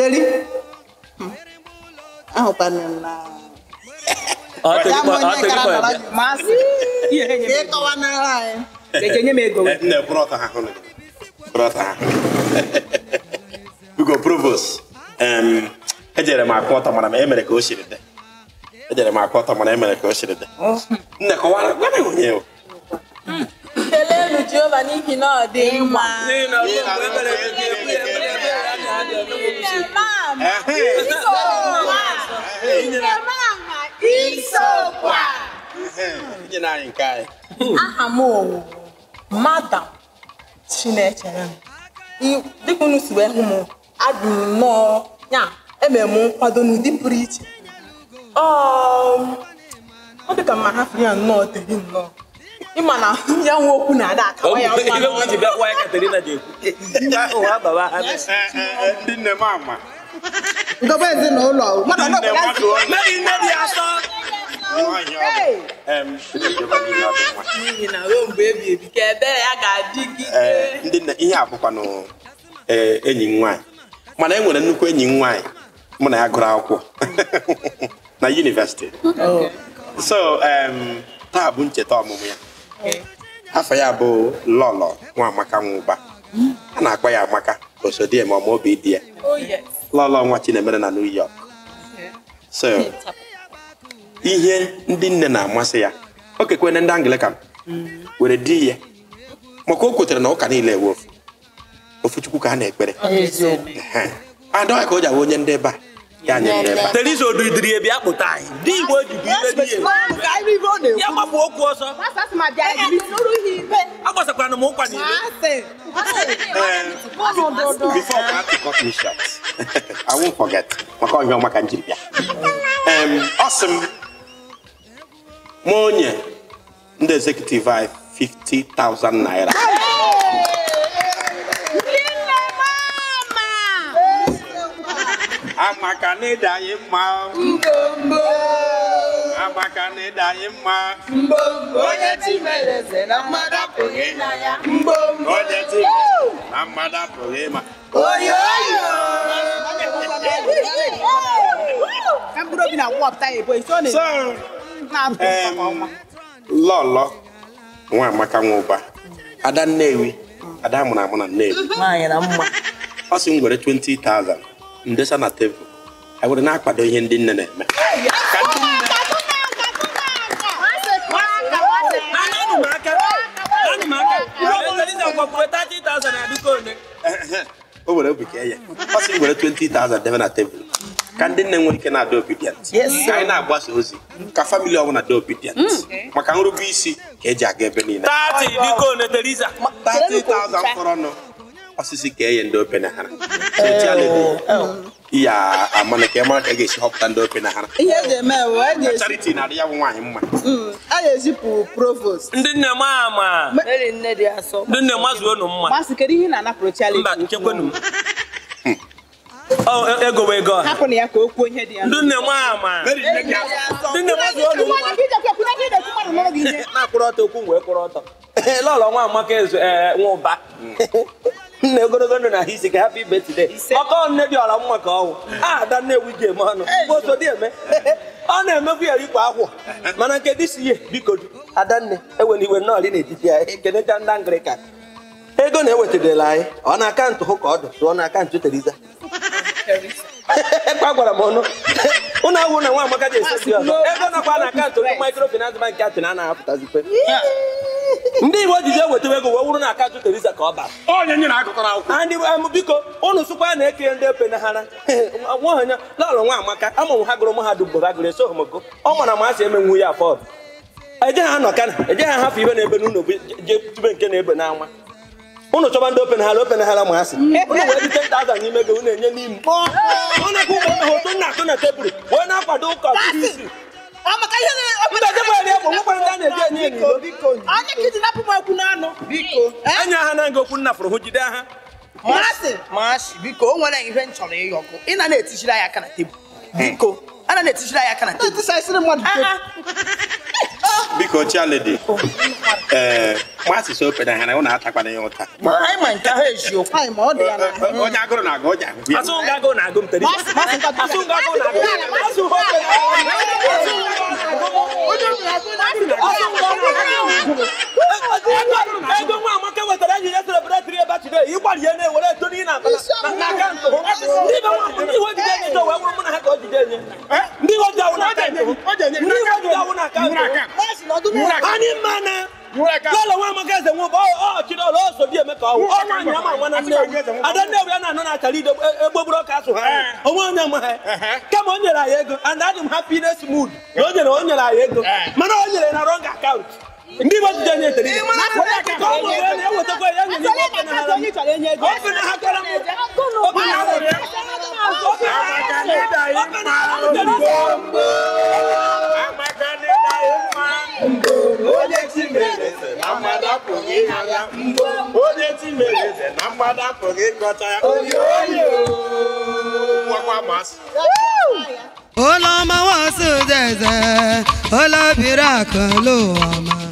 teri ahụkwana m na Ọ ya dịkwa- bụ ọ onye gara dịkwa nọrọ ebe. gị Masị. Ihe ka nye ị m ego. kọwanara anyị Eje nye m ego. nne brọta ha hụrụ gị brọta ha biko provost em, ejere m akụ ọtọ mana m emere ka o siri dị ejere m akụ ọtọ mana emere ka o siri dị nne kọwara gwa m onye o keleenụ jehova n'ihi na ọ dị mma N'ihi na ruo mgbe e mere ka e ekwu ya, ekwu ya, ekwu ya, ya na ha ga-eme ụmụ nsogbu. inye na anyị nke anyị aha m owu madam chinechere m I- dịka unu si wee hụ m adị m nnọọ ya emere m nkwado n'ụdị pụrụ iche Um, ọ dịka ma ha fere ya nnọọ teri nnọọ ịma na ya nwe okwu na-ada Ọ akawa ya bụ mma ihe m ji n'ọnụ. bịa kwa ya Katerina ji ekwu. Ụwa baba ha. Eh, eh, eh, ndị nne m ama ngọba ezinụlọ mmadụ ndị nne ọnọkwa ya mmadụ onye Mmadụ nne dị asọ. nwaanyị ọ bụ. Em, ndị Jehova niile ọ dị mma. n'ihi na ruo mgbe ebi ebi ka ebere ya ga-adịgide Ee, ndị nne ihe a bụkwanụ ee, enyi m nwaanyị mana e nwere nnukwu enyi m nwaanyị mụ na ya gụrụ akwụkwọ na yunivesiti so em, taa bụ ncheta ọmụmụ ya afọ ya bụ lọlọ nwa amaka nwụba a na-akpọ ya amaka osodie ma ọma obi dị ya oh yes lọlọ nwa chinemere na new york so ihe ndị nne na-amasị ya o kekwene ndị anglican were di ya maka o kwetere na ụka niile ewe ofu ofu chukwu ka a na-ekpere Ehe. adọghị ka o ji awụ onye ndị ebe a ya nye ndị ebe a Teresa odidiri ebi akpụta anyị. Ndị Igbo ji bụ ibe dị ya. Ya gbapụ okwu ọsọ. Agbasakwana m ụkwa n'ile. before I have to cut me short I won't forget maka ọhịa ọma ka m jiri bịa Em, ọ sị m ma onye ndị executive anyị 50,000 naira amaka na ịda anyị mma amaka na ịda anyị mma onye ti mere eze na mmadụ apụghị ịna ya onye ti mere na mmadụ apụghị ịma Ka mkpụrụ obi na-akwụwapụta ya ebo isi ọ na- so na-apụ em, nke ọma. lọlọ nwa amaka nwa ụba ada nnewi ada mụrụ amụ na nnewi Nwaanyị na mma. ọ sị m were 20,000 ndesa na tebụl anyị were na-akwado ihe ndị nne na-eme Ka ndị nne- Anụ m aka. Anụ m aka. Teresa gwakwuru 30,000 na duka one. o were obi kee ya ọ sị m were 20,000 debe na tebụl ka ndị nne nwere ike na-adị obedient ka anyị na-agbasa ozi ka famili ọbụla dị obedient maka nrube isi ka eji aga ebe niile 30 duka one Teresa. 30,000 fọrọnụ osisi ka enye ndị ope na hara ya amana ka ị mara ka a ga-esi họpụta ndị ope na hara ihe eji eme bụ a ga-esi charity na-adị ya bụ nwaanyị mma Mm, a ga-ezipụ provost Ndị nne m ama. eri nne dị asọ Ndị nne mazuo unu mma. Masị kedu ihe ị na-anapụrụ Charlie? Mba, nchekwenu m. Ọ ego bụ ego ọha. Hapụ na ya ka o kwuo ihe dị ya. Ndị nne m ama. Mary nne gị asọ. Ndị nne mazuo unu mma. na-akwụrụ ọtọ okwu wee kwụrụ ọtọ lọlọ nwa amaka ezu ee nwa ụba nna ogologo ndụ na ahụ isi ka happy birthday ọkọ nne dị ọra mma ka ọnwụ ada nnewi ji eme ọnụ oso dị eme ọ na-emekwu ya ikwa akwụ mana nke dị si ihe biko adanne ewere iwe nnọọ dị n'etiti ya ekenecha ndị anglikan ego na-ewetadela anyị ọ na akaụntụ hụ ka ọ dị rụọ na akaụntụ teriza ekwe gwara m ọnụ ụnụ awụ na nwa amaka ji esesi ọzọ ego nakwa na akaụntụ ndị microfinance bank atụ na anaghị apụtazikwe ndị igbo jiji ewetawa ego wee wụrụ na akaụntụ teriza ka ọ bara onye nyere akụkọ n'akwụkwọ na ndị em, biko ụnụ sụkwa na eke ndị epe na hara nwaonye lọlọ nwa amaka amụmụ ha gụrụ mahadum mgbe ha gụrụ eso homoko ọ mara ma a si emenwu ya afọd eje ha nọ kana eje ha hafụ ibe na-ebe n'ụlọ bụ je tube nke na-ebe n'ama ụnụ chọba ndị open hara open hara ma asị ụnụ wee dị 10,000 n'ime ego ụnụ enye n'ime ụnụ kwụ ụgbọ ha otu nna atụ na tebụl wee na-akwado ụka ọtụtụ isi Amaka ihe na- ndị ọzọ bụ eri bụ nwekwa ndị a na-eji enye enyi Biko, biko. Onye ka iji napụ m okwu n'anụ? Biko. Eh? enye ha na nga okwu nna fụrụ hụ jide ha Masị. Masị, biko, o nwere ihe m chọrọ ịyọkụ. Ị na na-etichiri anyị aka na tebụl. Biko, a na na-etichiri anyị aka na tebụl. etisasịrị mmadụ Ah, ah. biko chialedi ee ma asịsị ofe na ha na ụnụ atakwana ya ụta anyị ma nke ahụ eziokwu Anyị ma ọ dị ya n'ahụ. onye agụrụ na-agụ ọja ahụ ya asụ nga agụ na agụ m tere asụ nga agụ na agụ asụ nga ofe asụ nga agụ na agụ ego nwa amaka wetara enyi ya celebrate ebe today ịgbari ya na-ewere eto n'ihi na na akaụntụ ndị be nwa ndị iwe jide enye to wee wụrụ mụ na ha ka o jide enye ndị iwe ji awụ na akaụntụ ndị iwe ji awụ na akaụntụ anyị mma na lọlọ nwa amaka eze nwe bụ ọ chidọrọ o so di eme ka ọwụ ọ nwaanyị ama nwa na nnewu ada nnewu ya na-anọ na achara ide egbogburu ọka asụ ha onwe onye ma ha kama o nyere anyị ego and adị m happiness mood na o nyere o nyere anyị ego mana o nyere na wrong account ndị igbo jide nye tere ihe ka ọ nwere ya na-ewetakwa ya nye n'igwe ofe na ha ofe na ha kwara m ofe na ha nwere ya ofe na ha nwere ya ofe na ha nwere ya onye ti mere eze na mmadụ apụghị ịha ya onye ti mere eze na mmadụ apụghị ịkọta ya nwakwa masị Olọmọ wọn sùn zẹ̀zẹ̀, olóbìnrin àkànlò ọmọ.